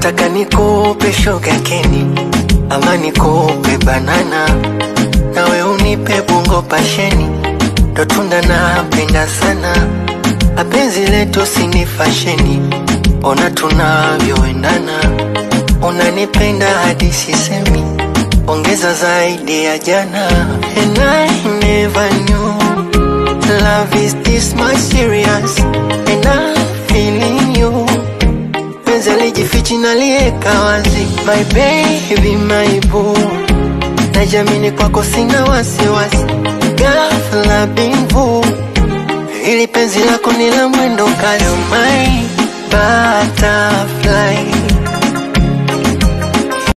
unataka nikupe shoga keni ama nikupe banana nawe unipe bungo pasheni ndo tunda napenda sana apenzi letu sini fasheni ona tunavyoendana unanipenda hadi sisemi ongeza zaidi ya jana and I never knew love is this much serious and I'm feeling you penzi alijifichi nalieka wazi my baby my boo najamini kwako sina wasiwasi ghafla bimvu ili penzi lako ni la mwendo kasi my butterfly